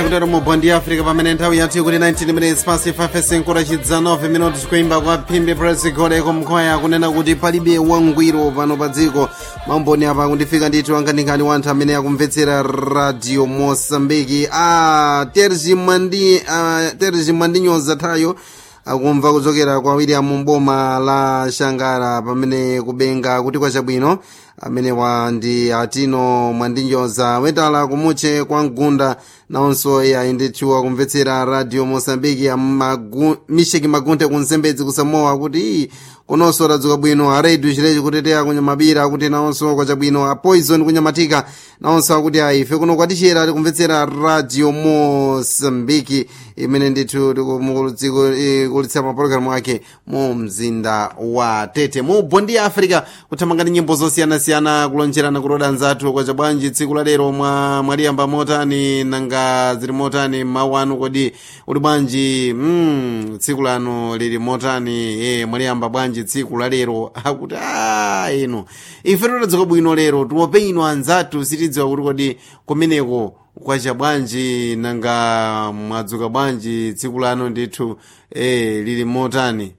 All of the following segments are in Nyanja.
kutero mu bondi ya africa pamene nthawi yathu kuti 19 minutes past 5 kudachidza 9 minutes kuimba kwa phimbi press goleko mkhwaya kunena kuti palibe wangwiro pano pa dziko maumboni apa kundifika ndithu anganikani wanthu amene akumvetsera radio mosambiki a terzi mandi a terzi mandinyoza thayo akumva kuchokera kwa william mboma la shangara pamene kubenga kuti kwachabwino amenewa ndi atino mwandinyoza wetala kumutche kwa mgunda nawonso iye ndithu akumvetsera radio mosambiki amagu, misheki magunte kunsembedzi kusamowa kuti iyi kunonso tadzuka bwino aredio chilechi kuteteya kunyamabira kuti nawonso kwachabwino a poison kunyamatika nawonso akuti ayi ife kuno kwatichera tikumvetsera radio mosambiki imene ndithu tikulitsa mapulogalamu ake mu mzinda wa tete mu bondi ya africa kuthamanga ndi nyimbo zosiyanasiyana kulonjerana kuloda anzathu kwacha bwanji tsiku la lero mwa mwaliyamba motani nanga zili motani mawu anu kodi uli bwanji mm, tsiku lanu lili motani e, mwaliyamba bwanji tsiku la lero akuti a inu ife totadzuka bwino lero tiope inu anzathu sitidziwa kuti kodi kumeneko kwacha bwanji nanga mwadzuka bwanji tsiku lanu ndithu e, lili motani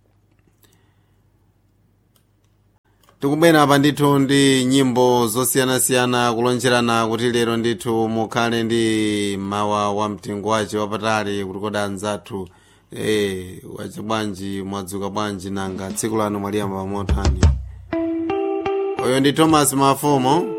tikubwera apa ndithu ndi nyimbo zosiyanasiyana kulonjerana kuti lero ndithu mukhale ndi mawa wa mtengo wace wapatali kuti kodi anzathu e, wacha bwanji mwadzuka bwanji nanga tsiku lanu mwaliyamba motani uyo ndi thomas mafumo